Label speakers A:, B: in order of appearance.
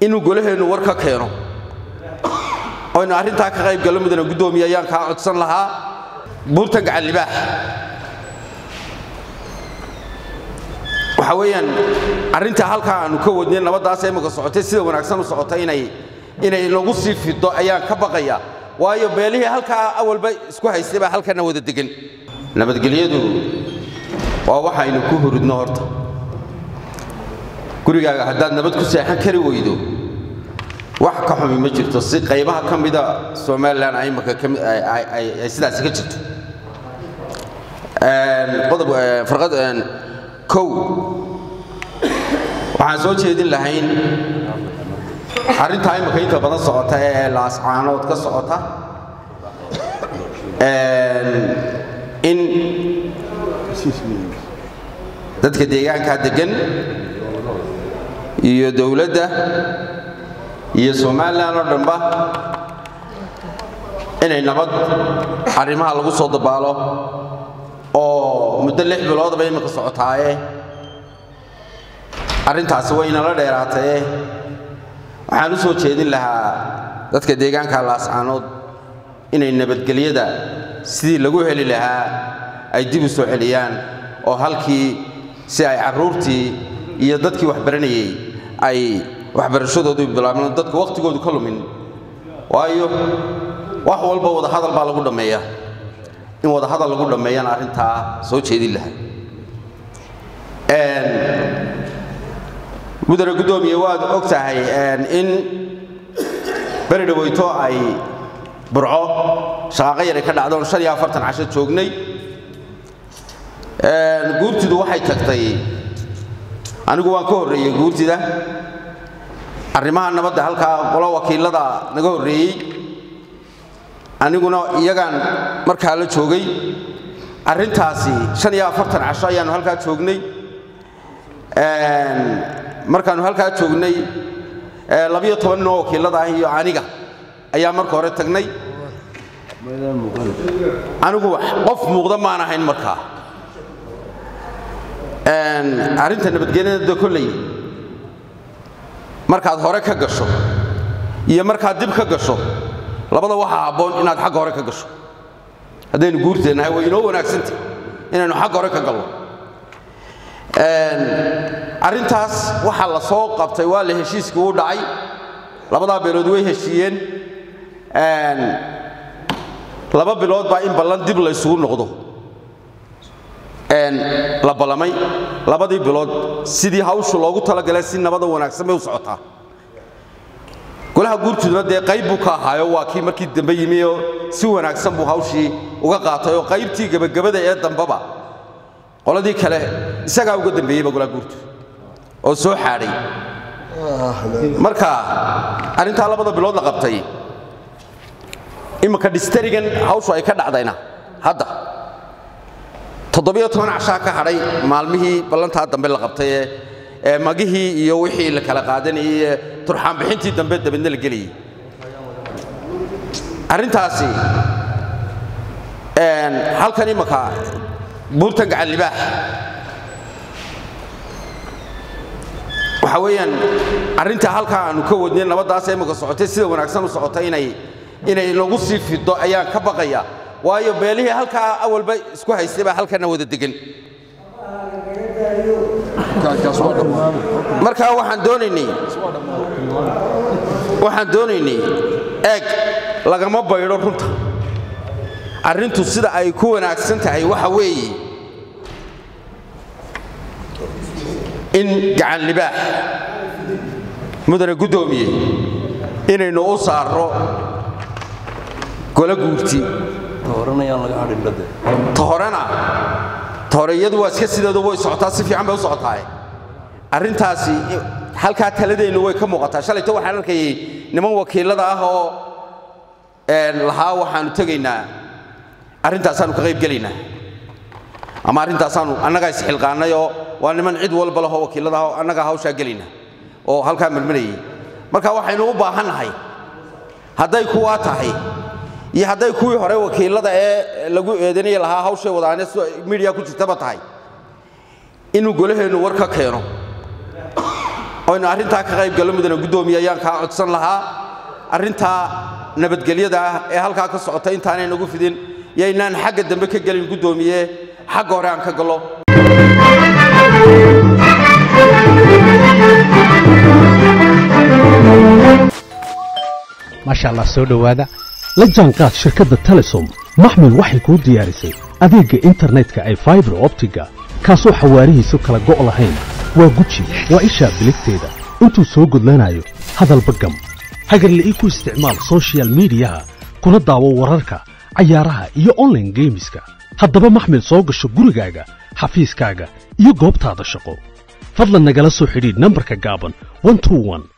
A: inuu golaheennu war ka keeno oynu arrintaa ka qayb gallo mudana guddoomiye ayaan kaa codsan lahaa buurtan gacan libaax waxa weeyaan arrintaa halkaa aanu ka wadnay nabaddaas imika socotay sida wanaagsan u socota inay inay nagu sii fido ayaan ka baqaya waayo beelihii halkaa awalba isku haystay baa halkana wada degan nabadgelyadu waa waxaynu ku hurudno horta gurigaaga haddaad nabad ku seexan kari weydo wax ka xumi ma jirto si qaybaha ka mida somalilan imika ay sidaasi ka jirto qodob farqad kow waxaan soo jeedin lahayn arrintaa imika inta badan socota ee laascaanood ka socota in dadka deegaankaa deggan iyo dowladda iyo somalilan oo dhanba inay nabad arrimaha lagu soo dabaalo oo muddo lix biloodba imika socotaaye arrintaasi waynala dheeraataye waxaan u soo jeedin lahaa dadka deegaanka laascaanood inay nabadgelyada sidii lagu heli lahaa ay dib u soo celiyaan oo halkii si ay carruurtii iyo dadkii waxbaranayey ay waxbarashadoodu bilaabeen dadku wakhtigoodu ka lumin waayo wax walba wadahadal baa lagu dhammeeya in wadahadal lagu dhammeeyana arrintaa soo jeedin lahaa mudane guddoomiye waad og tahay in beri dhaweyto ay burco shaqaaqo yaray ka dhacdoon shan iyo afartan casho joognay guurtidu waxay tagtay anigu waan ka horreeyey guurtida arrimaha nabadda halkaa qolo wakiilada naga horreeyey aniguna iyagaan markaa la joogay arrintaasi shan iyo afartan casho ayaannu halkaa joognay markaannu halkaa joognay labiyo toban ninoo wakiilada ah iyo aniga ayaa marka hore tagnay anigu qof muuqda maan ahayn markaa arrinta nabadgelyada kolley markaad hore ka gasho iyo markaad dib ka gasho labada waxaa habboon inaad xagga hore ka gasho haddaynu guurteennahay way inoo wanaagsantah inaynu xagga hore ka galno arrintaas waxaa la soo qabtay waa la heshiiskii u dhacay labadaa beelood way heshiiyeen laba bilood baa in ballan dib la ysugu noqdo la ballamay labadii bilood sidii hawshu loogu talagalay si nabada wanaagsan bay u socotaa golaha guurtuduna dee qayb buu ka ahaayo waa kii markii dambe yimi oo si wanaagsan buu hawshii uga qaatay oo qaybtii gebagabada ee dambeba qoladii kale isagaa uga dambeeyeyba golaha guurtu oo soo xaadhay marka arrintaa labada bilood la qabtay imika dhistarigan hawshu ay ka dhacdayna hadda toddobiyo toban cashaa ka hadhay maalmihii ballantaa dambe la qabtay ee magihii iyo wixii la kala qaadanayey ee turxaanbixintii dambe dabadna la gelayey arrintaasi halkan imika buurtan gacan libaax waxa weeyaan arrintaa halkaa aanu ka wadnay nabaddaas imika socotay sida wanaagsan u socota inay inay nagu sii fido ayaan ka baqaya waayo beelihii halkaa awalba isku haystay baa halkana wada degan markaa waxaan doonaynay waxaan doonaynay eeg lagama baydho runta arrintu sida ay ku wanaagsan tahay waxa weeye in gacan libaax mudane guddoomiye inaynu u saarro gola guurti ta horena ta hore iyadu waa iska sideedu way socotaa si fiican bay u socotaa arrintaasi halkaa taladeennu way ka muuqataa shalayto waxaan arkayay niman wakiilada ah oo lahaa waxaanu tegaynaa arrintaasaanu ka qayb gelaynaa ama arrintaasaanu annagaa isxilqaannay oo waa niman cid walba lahoo wakiillada ah oo annagaa hawshaa gelaynaa oo halkaa marmarayay marka waxaynu u baahannahay hadday kuwaa tahay iyo hadday kuwii hore wakiilada ee lagu eedanaya lahaa hawshay wadaane midiya ku jirtaba tahay inuu golaheennu war ka keeno oynu arrintaa ka qayb gallo mudana guddoomiye ayaan kaa codsan lahaa arrintaa nabadgelyada ah ee halkaa ka socota intaanay nagu fidin yaynaan xagga dambe ka gelin guddoomiye xagga hore aan ka gallo
B: maasha allah soo dhowaada la jaanqaad shirkadda telesom maxmil waxay kuu diyaarisay adeegga internetka ay faibar optiga kaasoo xawaarihiisu kala go' lahayn waa guji waa ishaa biligteeda intuu soo gudlanayo hadalba gam hagarle ii ku isticmaal soshiyal miidiyaha kuna daawo wararka cayaaraha iyo onlaine geemiska haddaba maxmil soo gasho gurigaaga xafiiskaaga iyo goobtaada shaqo fadlan nagala soo xidhiidh nambarka gaaban